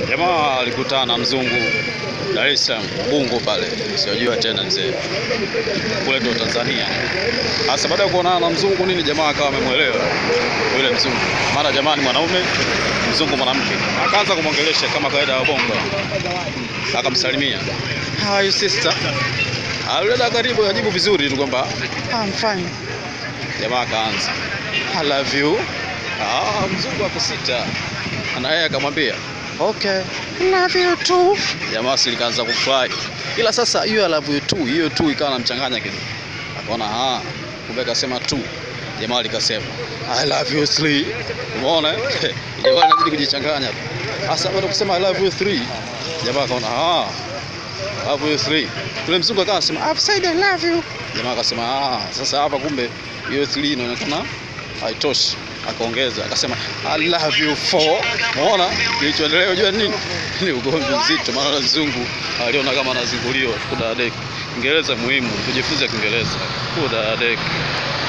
Jamaa alikutana na mzungu Dar es Salaam Ubungo pale, sijajua tena mzee, kule ndo Tanzania. Sasa baada ya kuonana na mzungu nini, jamaa akawa amemwelewa yule mzungu, maana jamaa ni mwanaume, mzungu mwanamke. Akaanza kumwongelesha kama kawaida ya Bongo, akamsalimia how are you sister. Alileta karibu, ajibu vizuri tu kwamba I'm fine. Jamaa akaanza I love you. Ah, mzungu akusita, na yeye akamwambia okay, love you too. Jamaa si likaanza kufurahi, ila sasa hiyo I love you too, hiyo tu ikawa namchanganya kidogo, akaona ah, kumbe akasema tu. Jamaa likasema I love you three. Umeona eh? Jamaa anazidi kujichanganya tu. Sasa baada ya kusema I love you three, jamaa akaona ah, I love you three. Yule mzungu akawa anasema I've said I love you. Jamaa akasema ah, sasa hapa kumbe hiyo three inaonekana haitoshi akaongeza akasema I love you four. Umeona kilichoendelea, unajua nini? Ni ugomvi mzito, maana mzungu aliona kama anazinguliwa. Kudadeki Kiingereza muhimu, tujifunze Kiingereza. Kudadeki